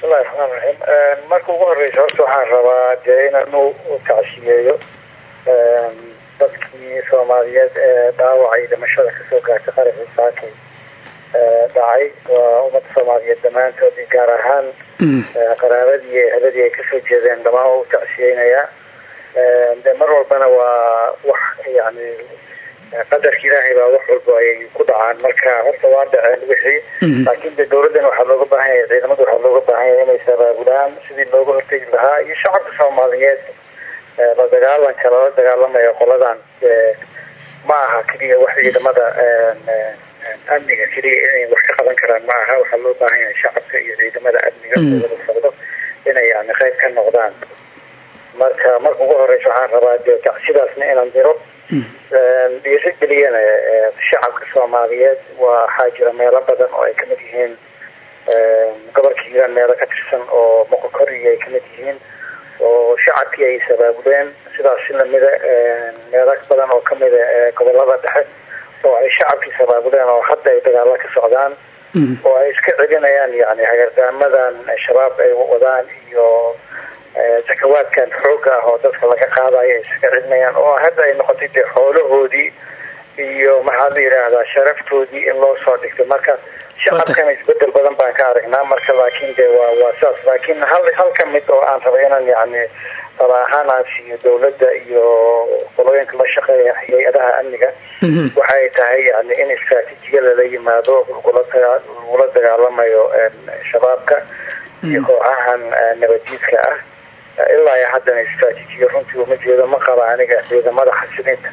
bismillahi raxmaan raxiim marka ugu horeysa horta waxaan rabaa dee inanu tacsiyeeyo dadkii soomaaliyeed ee dhaawacay dhimashada kasoo gaartay qaraxii saakay dhacay waa ummadda soomaaliyeed dhammaantood gaar ahaan qaraabadii iyo eheladii ay kasoo jeedeen dhamaan waa u tacsiyeynayaa de mar walbana waa wax yani qadarka ilaahay baa wax walba ay ku dhacaan marka horta waa dhaceen wixii laakiin de dawladdan waxaa looga baahan yahay ciidamada waxaa looga baahan yahay inay sabaabulaan sidii looga hortegi lahaa iyo shacabka soomaaliyeed la dagaalanka lala dagaalamayo qoladan ma aha keliya wax ciidamada amniga keliya inay wax ka qaban karaan ma aha waxaa loo baahan yahay shacabka iyo ciidamada amniga wada socdo inay yani qayb ka noqdaan marka marka ugu horeysa waxaan rabaa de tacsidaasna inaan diro dhiirigeliyana shacabka soomaaliyeed waxaa jira meelo badan oo ay kamid yihiin gobolka hiiraan meelo ka tirsan oo moqokoriga ay kamid yihiin oo shacabkii ay sabaabuleen sidaas si lamida meelo badan oo kamida gobolada dhexe oo ay shacabkii sabaabuleen oo hadda ay dagaalo ka socdaan oo ay iska celinayaan yani hagardaamadan shabaab ay wadaan iyo zakawaadkan xooga ah oo dadka laga qaadayo ay iska celinayaan oo hadda ay noqotay dee xoolahoodii iyo maxaa la yidhaahdaa sharaftoodii in loo soo dhigto marka shacabkana isbedel badan baan ka aragnaa marka laakiin de waa waa saas laakiin hal hal ka mid oo aan raba inaan yani tala ahaan aan siiyo dawladda iyo qolooyinka la shaqeeya hay-adaha amniga waxay tahay yani in istraatiijiya lala yimaado lagula dagaalamayo shabaabka iyo kooxahan nabadiidka ah ilaa iyo haddana istraatiijiya runtii uma jeedo ma qaba aniga ciidamada xasilinta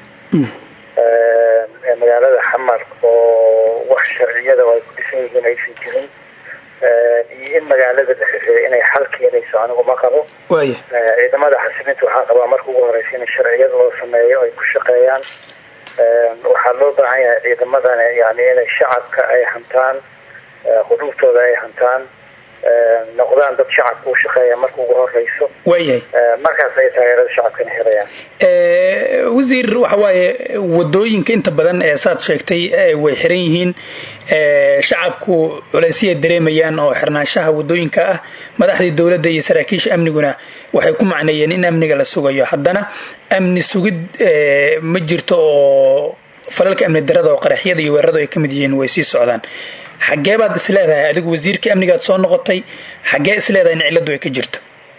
magaalada xamar oo wax sharciyada ay ku dhisan yihiin aysan jirin iyo in magaalada dhexe inay xal keenayso anigu ma qabo ciidamada xasilinta waxaa qabaa marka ugu horeysa in sharciyada loo sameeyo ay ku shaqeeyaan waxaa loo baahan yahay ciidamadan yani inay shacabka ay hantaan xuduuftooda ay hantaan noqdaan dad shacabka u shaqeeya marka ugu horeyso waayahay markaas ay taageerada shacabkana helayaan wasiir waxa waaye wadooyinka inta badan ee saad sheegtay way xiran yihiin shacabku culeysyaay dareemayaan oo xirnaanshaha wadooyinka ah madaxdii dowladda iyo saraakiisha amniguna waxay ku macneeyeen in amniga la sugayo haddana amni sugid ma jirto oo falalka amni darada oo qaraxyada iyo weeraradu ay ka mid yihiin way sii socdaan xaggee baad is leedahay adigu wasiirkii amnigaad soo noqotay xaggee is leedahay in ciladu ay ka jirto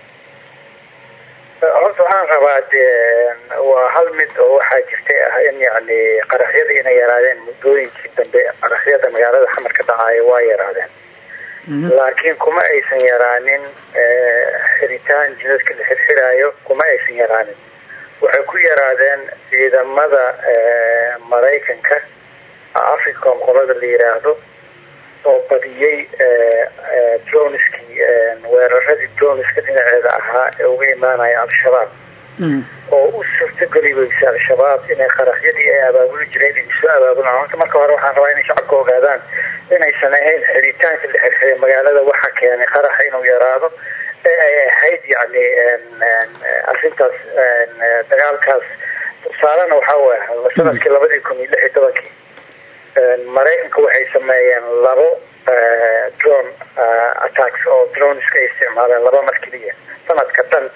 horta waxaan rabaa dee waa hal mid oo waxaa jirtay ah in yani qaraxyada inay yaraadeen muddooyinkii dambe qaraxyada magaalada xamar ka dhacaayo waa yaraadeen laakiin kuma aysan yaraanin xiritaan jidadka la xirxiraayo kuma aysan yaraanin waxay ku yaraadeen ciidamada maraykanka africom qolada la yiraahdo oo badiyey droniskii weeraradii droniska dhinaceeda ahaa ee uga imaanaya al-shabaab oo u suurtogeli weysa al-shabaab inay qaraxyadii ay abaabuli jireen ay soo abaabulaan horta marka hore waxaan rabaa inay shacabka ogaadaan inaysan ahayn xiritaanka la xirxiray magaalada waxa keenay qaraxa inuu yaraado ee ay ahayd yani arrintaas dagaalkaas tusaalena waxaa waaya sanadkii labadii kun iyo lix iyo tobankii maraykanka waxay sameeyeen labo drone attacks oo droneska ay isticmaaleen laba mar keliya sanadka dhan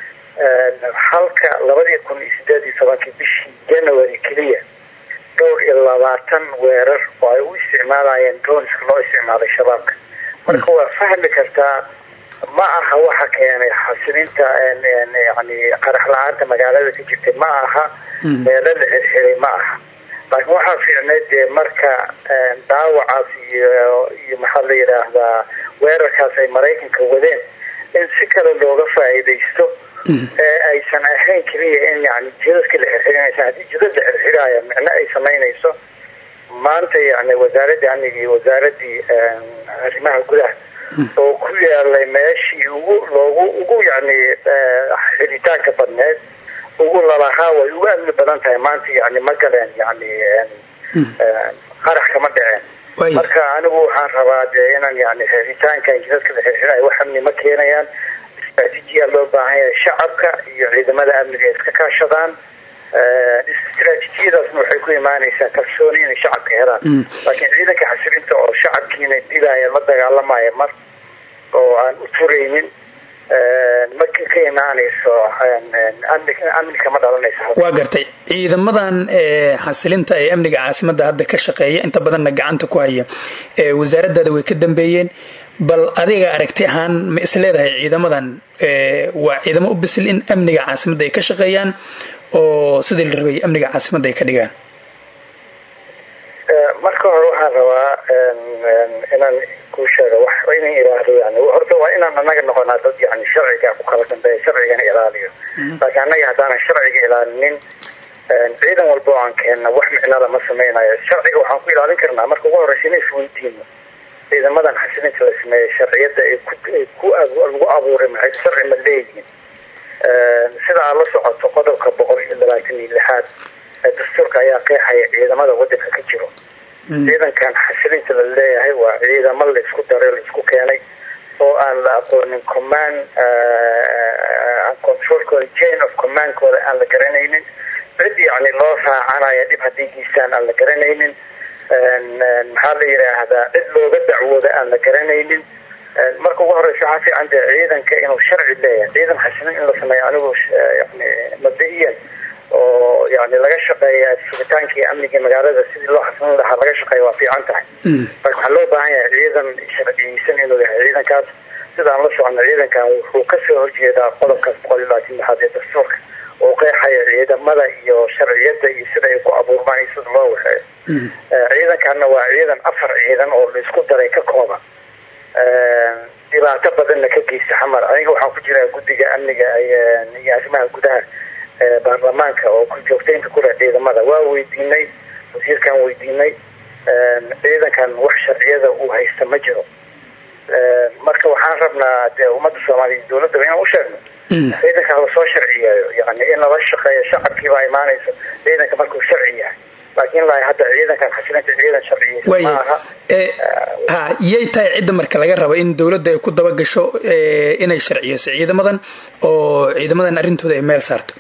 halka labadii kun iyo sideed iyo tobankii bishii january keliya dhowr iyo labaatan weerar oo ay u isticmaalayeen droneska loo isticmaalay shabaabka marka waa fahmi kartaa ma aha waxa keenay xasilinta yani qarax la-aanta magaalada ka jirtay ma aha meelo la xirxiray ma aha laakiin waxaa fiicneyd dee marka daawacaas iyo iyo maxaa la yidhaahdaa weerarkaas ay maraykanka wadeen in si kale looga faa'iidaysto ee aysan ahayn keliya in yani jidadka la xirxirinaysa haddii jidad la xirxiraayo micno ay samaynayso maanta yani wasaaradda amniga iyo wasaaradii arrimaha gudaha oo ku yaalay meeshii ugu loogu ugu yani xiritaanka badneed ugu lalahaa way ugu amni badan tahay maanta yani ma galeen yani qarax kama dhaceen marka anigu waxaan rabaa dee inaan yani xiritaankan jidadka la xirxirayo wax amni ma keenayaan istraatiijiya loo baahan yahay shacabka iyo ciidamada amniga ay iska kaashadaan istraatiijiyadaasna waxay ku imaanaysaa kalsooni inay shacabka helaan laakiin ciidanka xasilinta oo shacabkiina dilaya la dagaalamaya mar oo aan u turaynin ma ka imaanayso amni kama dhalanayso waa gartay ciidamadan xasilinta ee amniga caasimadda hadda ka shaqeeya inta badanna gacanta ku haya wasaaradaada way ka dambeeyeen bal adiga aragti ahaan ma is leedahay ciidamadan waa ciidamo u bisil in amniga caasimadda ay ka shaqeeyaan oo sidii la rabay amniga caasimadda ay ka dhigaan marka hore waxaan rabaa inaan ku sheego wax inan ilaaliyo yani horta waa inaan anaga noqonaa dad yani sharciga ku kala dambeeya sharcigana ilaaliyo laakiin annaga haddaanan sharciga ilaalinin ciidan walba oo aan keenna wax micnada ma samaynayo sharciga waxaan ku ilaalin karnaa marka ugu horeysa ina isweydiino ciidamadan xasilinta la sameeyey sharciyadda ay ku lagu abuuray maxay sharci ma leeyihin sida aad la socoto qodobka boqol iyo labaatan iyo lixaad ee dastuurka ayaa qeexaya ciidamada wadanka ka jiro ciidankan xasilinta la leeyahay waa ciidamo la isku daray la isku keenay oo aan la aqoonin command controlkooda chain of commandkooda aan la garanaynin cid yani loo raacanaya dhib haddii geystaan aan la garanaynin maxaa la yidhaahdaa cid looga dacwooda aan la garanaynin marka ugu horeysa waxaa fiican dee ciidanka inuu sharci leeyahay ciidan xasilin in la sameeyo anigu yani mabda-iyan oo yani laga shaqeeya sugitaankii amniga magaalada sidii loo xasilin lahaa laga shaqeeya waa fiican tahay marka waxaa loo baahan yahay ciidan sharciyeysan inuu yahay ciidankaas sidaan la socono ciidankan wuxuu kasoo horjeedaa qodobkaas boqol iyo labaatan lixaad ee dastuurka oo qeexaya ciidamada iyo sharciyada iyo sida ay ku abuurmaan iyo sida loo waxeeyo ciidankanna waa ciidan afar ciidan oo la isku daray ka kooban dhibaato badanna ka geysta xamar aniga waxaan ku jiraa guddiga amniga iyo arrimaha gudaha baarlamaanka oo ku joogtaynta kule ciidamada waa weydiinay wasiirkan weydiinay ciidankan wax sharciyada uu haysta ma jiro marka waxaan rabnaa dee ummadda soomaaliya dowladaba inaan u sheegno ciidanka lasoo sharciyeeyo yani in lala shaqeeyo shacabkiibaa imaanayso ciidanka markuu sharci yahay laakiin la hadda ciidankan xasilinta ciidan sharciyeysa maaha ha yay tahay cidda marka laga rabo in dowladda ay ku daba gasho inay sharciyeyso ciidamadan oo ciidamadan arrintooda ay meel saarto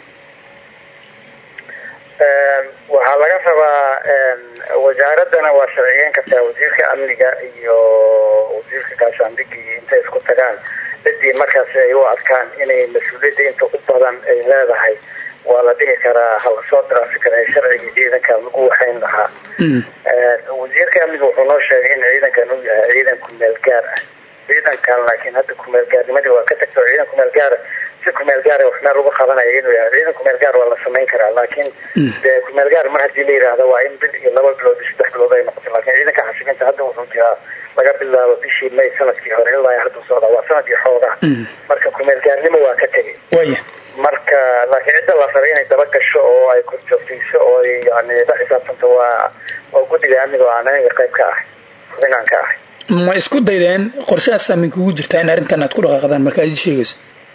waxaa laga rabaa wasaaradana waa sharciyeyn kartaa wasiirka amniga iyo wasiirka gaashaandhigi intay isku tagaan ciddii markaas ay u arkaan inay mas-uuliyadda inta u badan ay leedahay waa la dhihi karaa halasoo diraafi kara sharciga ciidanka lagu waxayn lahaa wasiirka amniga wuxuu noo sheegay in ciidankan uu yahay ciidan kumeel gaar ah ciidankan laakiin hadda kumeel gaarnimadii waa ka tagto ciidan kumeel gaara si kumeel gaara wax meel uga qabanaya inuu yahay ciidan kumeel gaar waa la samayn karaa laakiin dee kumeel gaar mar haddii la yidhaahdo waa in bil iyo laba bilood iyo saddex bilood ay noqoto laakiin ciidanka xasilinta hadda wuxuu jiraa laga bilaabo bishii may sanadkii hore ilaa hadduu socdaa waa sanad iyo xoogaa marka kumeel gaarnimo waa ka tegay waya marka laakiin cidda la rabay inay daba gasho oo ay korjoogtayso oo ay yani la xisaabtanto waa waa guddiga amniga oo aan aniga qayb ka ahay xubinaan ka ahay ma isku daydeen qorshahaas saamin kugu jirtaa in arrintan aad ku dhaqaaqdaan marka aad ii sheegayso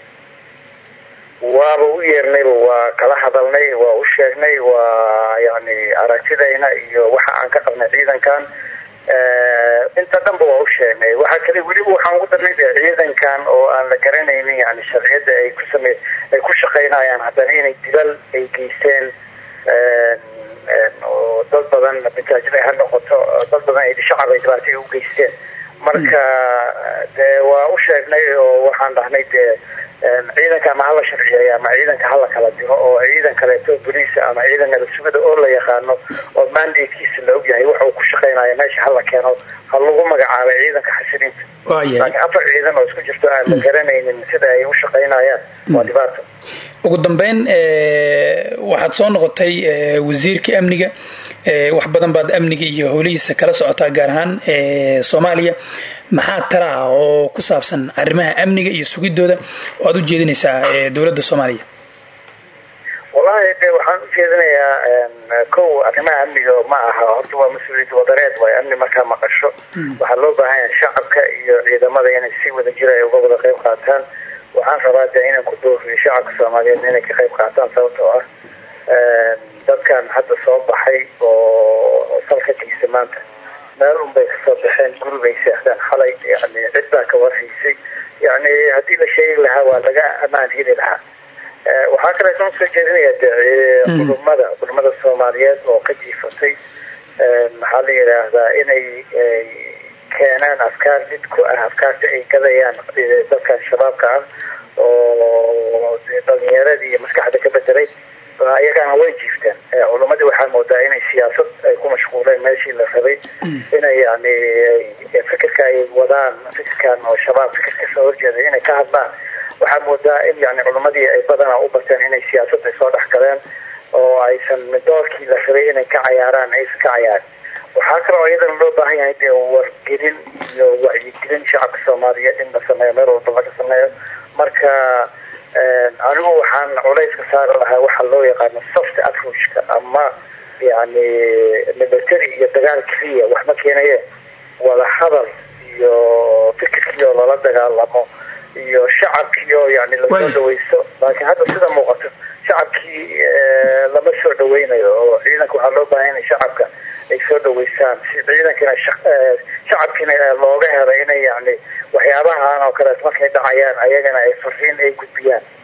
waaba u yeernayba waa kala hadalnay waa u sheegnay waa yani aragtidayna iyo waxa aan ka qabnay ciidankan inta dhanba waa u sheegnay waxaa kale weliba waxaan ugu darnay de ciidankan oo aan la garanaynin yani sharciyadda ay ku same ay ku shaqaynayaan haddana inay dilal ay geysteen oo dad badan majaajid ay ha noqoto dad badan ay shacab ay dhibaato ay u geysteen marka dee waa u sheegnay oo waxaan dhahnay dee ciidanka ama hala sharciyeeya ama ciidanka hala kala diro oo ciidan kaleeto boliisa ama ciidan nabasugada oo la yaqaano oo mandatekiisa la ogyahay waxa uu ku shaqaynaya meesha hala keeno ha lagu magacaabay ciidanka xasilinta laakiin afar ciidan oo isku jirto aan la garanaynin sida ay u shaqaynayaan waa dhibaato ugu dambeyn waxaad soo noqotay wasiirkii amniga wax badan baad amniga iyo howlihiisa kala socotaa gaar ahaan soomaaliya maxaa tala ah oo ku saabsan arrimaha amniga iyo sugidooda oo aad u jeedinaysaa dowladda soomaaliya wallahi de waxaan u jeedinayaa kow arrimaha amniga ma aha horta waa mas-uuliyad wadareed waay amni markaa maqasho waxaa loo baahan yahay shacabka iyo ciidamada inay si wada jira ay uga wada qayb qaataan waxaan rabaa de inaan ku dooriyo shacabka soomaaliyeed inay ka qayb qaataan sababtoo ah dadkan hadda soo baxay oo salka geysa maanta meel unbay kasoo baxeen guri bay seexdeen xalay yani cid baa ka warhaysay yani haddii la sheegi lahaa waa laga amaan heli lahaa waxaa kaleeto soo jeedinaya de culumada culimada soomaaliyeed oo ka jiifatay maxaa la yidhaahdaa inay keenaan afkaar mid ku ah afkaarta ay gadayaan dadkan shabaabka ah oo dhalinyaradii iyo maskaxda ka bedelay iyagana way jiifteen culamadii waxaa moodaa inay siyaasad ay ku mashquuleen meeshii la rabay inay yani fikirka ay wadaan fikirkan oo shabaab fikir kasoo horjeeda inay ka hadlaan waxaa moodaa in yani culamadii ay badanaa u barteen inay siyaasad ay soo dhex galeen oo aysan doorkii la rabay inay ka cayaaraan aysan ka cayaarin waxaa kaloo iyadana loo baahan yahay dee wargelin iyo wacyigelin shacabka soomaaliyeed in la sameeyo meel walba laga sameeyo marka anigu waxaan culayska saari lahaa waxaa loo yaqaano soft approachka ama yani military iyo dagaal keliya wax ma keenaye wada hadal iyo fikirkii oo lala dagaalamo iyo shacabkii oo yani lasoo dhaweysto laakiin hadda sida muuqato shacabkii lama soo dhaweynayo oo ciidanka waxaa loo baahan inay shacabka ay soo dhaweystaan si ciidankina shacabkiina looga helay inay yani waxyaabahan oo kaleet markay dhacayaan ayagana ay fariin ay gudbiyaan